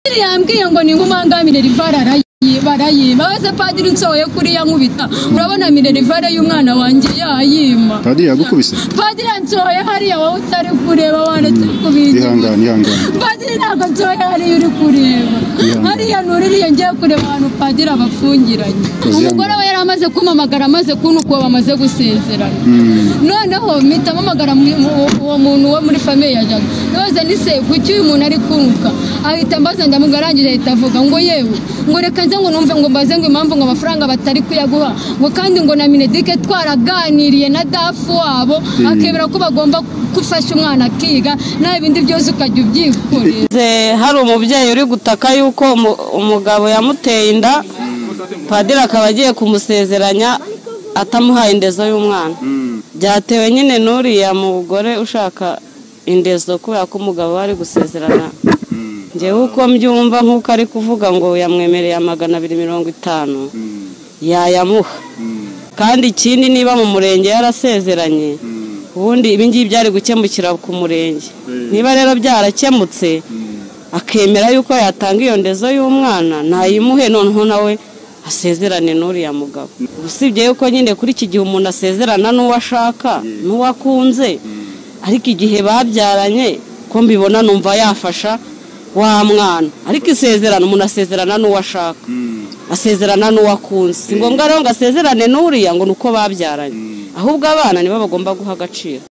Padiri yambwiye ngo ni ngumanga minerivare arayiba arayiba maze padiri nsohoye kuri ya nkubita urabona minerivare y'umwana wanjye yayima padiri yagukubise padiri nsohoye hariya wowe utari kureba wanditse kubita ihangane ihangane padiri ntabwo nsohoye hariya uri kureba Ihangane. hariya nuririye ngiye kureba ahantu padiri abafungiranye Kozi umugore we yari amaze kumamagara amaze kunukuba bamaze gusezerana Mm. noneho mpita mpamagara mu- mu- uwo muntu wo muri famiye ya jaga ndoza nise kuki uyu muntu ari kunka ahita mbaza ndamuga arangije ahita avuga ngo yewe ngo reka nze ngo numve ngo mbaze ngo impamvu ngo amafaranga batari kuyaguha ngo kandi ngo na minedike twaraganiriye na dafu wabo akemera ko bagomba gufasha umwana akiga nawe ibindi byose ukajya ubyikorera Ze- hari umubyeyi uri gutaka yuko umu- umugabo yamuteye inda padiri akaba agiye kumusezeranya atamuhaye indezo y'umwana byatewe nyine n'uriya mugore ushaka indezo kubera ko umugabo we ari gusezerana ngewe uko mbyumva nk'uko ari kuvuga ngo yamwemereye magana abiri mirongo itanu yayamuha kandi ikindi niba mu murenge yarasezeranye ubundi ibi ngibi byari gukemukira ku murenge niba rero byarakemutse akemera yuko yatanga iyo ndezo y'umwana ntayimuhe noneho nawe asezerane n'uriya mugabo usibye yuko nyine kuri iki gihe umuntu asezerana n'uwo ashaka n'uwo akunze ariko igihe babyaranye ko mbibona numva yafasha wa mwana ariko isezerano umuntu asezerana n'uwo ashaka asezerana n'uwo akunze si ngombwa rero ngo asezerane n'uriya ngo ni uko babyaranye ahubwo abana nibo bagomba guha agaciro